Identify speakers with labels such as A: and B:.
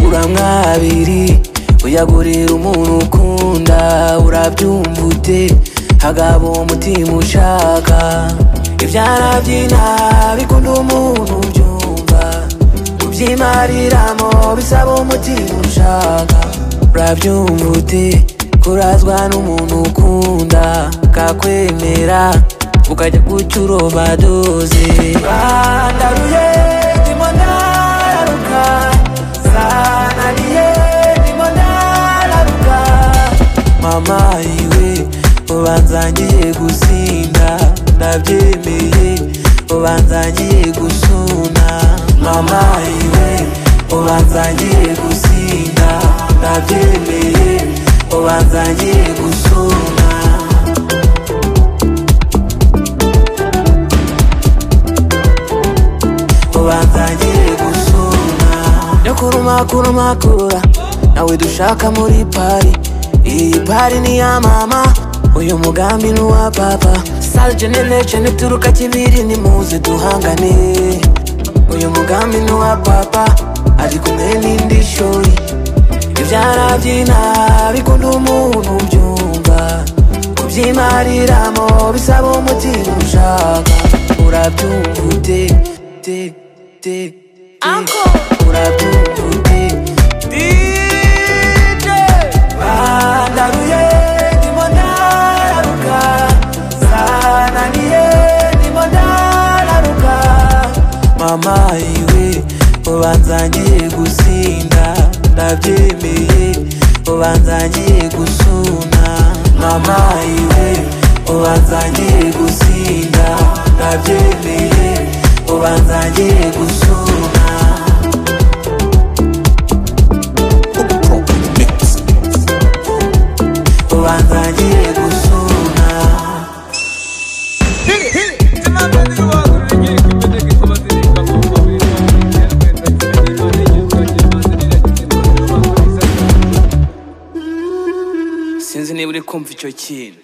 A: uramwabiri uyagurira umuntu ukunda urabyumva ute hagabo umutima ushaka ibyara by'ina bikunda umuntu ubyumva kubyimariramo bisaba umutima ushaka urabyumva ute kurazwa n'umuntu ukunda kakwemera ukajya guca uroba doze bandaruye ndimo ndaruka zananiye ndimo ndaruka mama iwe ubanzangiye gusinda ndabyemeye ubanzangiye gusuna mama iwe ubanzangiye gusinda ndabyemeye ubanzangiye gusuna ubanzangiye gusuna nyakurumakurumakura nawe dushaka muri pari iyi pari ni iya mama uyu mugambi ni uwa papa sale generation ituruka kibiri nimuze duhangane uyu mugambi ni uwa papa ari kumwe n'indi shuri ibyara by'ina bikunda umuntu ubyumva kubyimariramo bisaba umutima ushaka urabyumva ute te te te urabyumva ute DJ bandaruye ndimo ndaruka zananiye ndimo ndaruka mama iwe ubanzangiye gusinda ndabyemeye ubanzangiye gusuna mama iwe ubanzangiye gusinda ndabyemeye ubanzangiye gusuna ubanzangiye gusuna sinzi niba uri kumva icyo kintu